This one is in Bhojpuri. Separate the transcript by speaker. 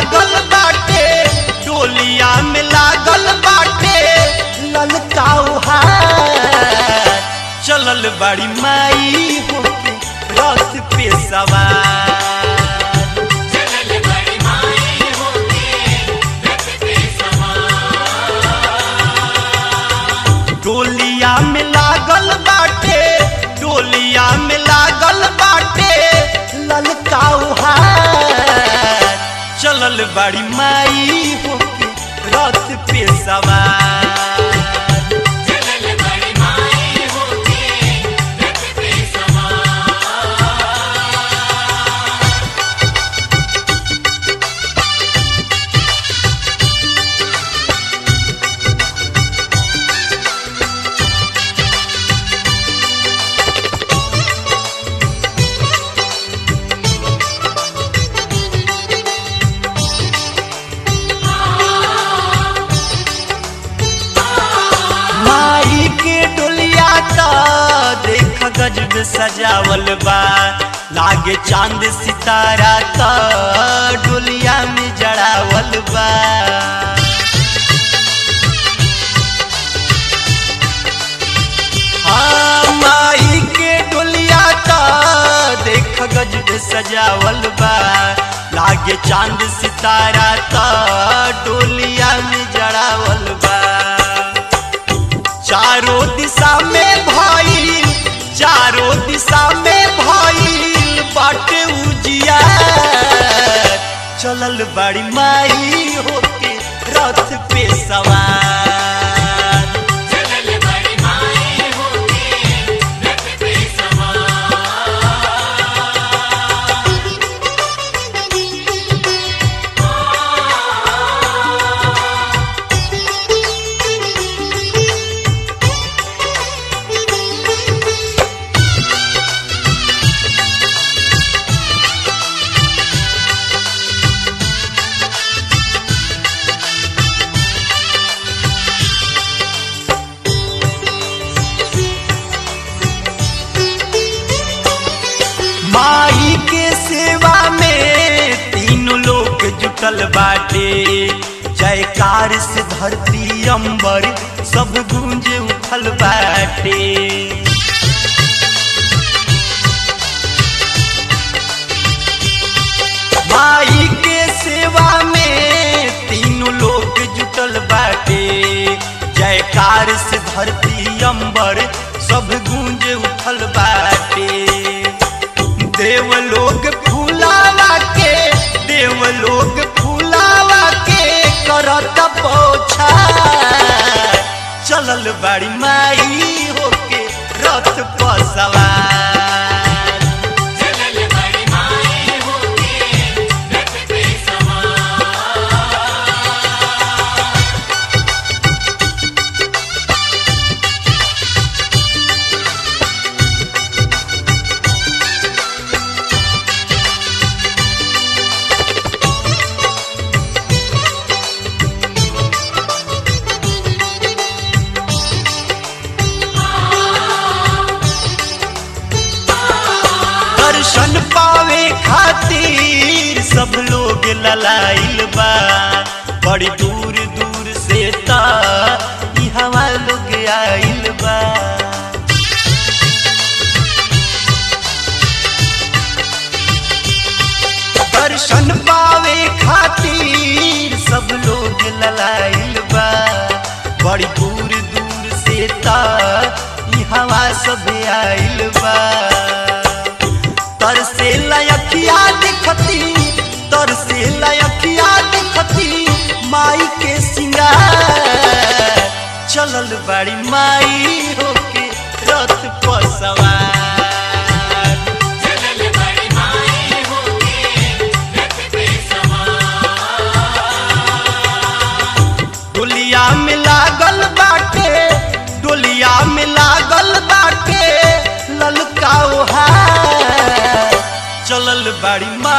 Speaker 1: लागल बाटे डोलिया में लागल बाटे ललकाऊ हार चलल बड़ी माई होके रथ पे सवार
Speaker 2: चलल बड़ी माई होके रथ पे सवार
Speaker 1: डोलिया में लागल बाटे डोलिया में लागल बाटे ललकाऊ हार चलल बड़ी माई होके रथ पे सवार
Speaker 2: चलल बड़ी माई होके रथ पे सवार
Speaker 1: माई के डोलिया का देख गजब सजावल बा लागे चांद सितारा का डोलिया में जड़ावल बा हाँ, माई के डोलिया का देख गजब सजावल बा लागे चांद सितारा का डोलिया में जड़ावल बा चारों दिशा में भइल चारों दिशा में भइल बाटे उजिया चलल बड़ी माई होके रथ पे सवार
Speaker 2: चलल बड़ी माई होके रथ पे सवार
Speaker 1: माई के सेवा में तीनों लोग जुटल बाटे जयकार से धरती अंबर सब गूंज उठल बाटे माई के सेवा में तीनों लोग जुटल बाटे जयकार से धरती अंबर सब गूंज उठल बाटे देवलोग फूलावा के देवलोग फूलावा के करत पोछा चलल बड़ी माई होके रथ पर सवार
Speaker 2: चलल बड़ी माई होके रथ पे सवार
Speaker 1: दर्शन पावे खातिर सब लोग ललाइल बा बड़ी दूर दूर से ता ई हवा लोग आइल बा दर्शन पावे खातिर सब लोग ललाइल बा बड़ी दूर दूर से ता ई हवा सब आइल बा तरसे लयखिया दिखती तरसे लयखिया दिखती माई के सिंगार चलल बड़ी माई होके रथ पर सवार
Speaker 2: चलल बड़ी माई होके रथ पे सवार
Speaker 1: डोलिया में लागल बाटे डोलिया में लागल बाटे ललकाओ हार चलल बड़ी माई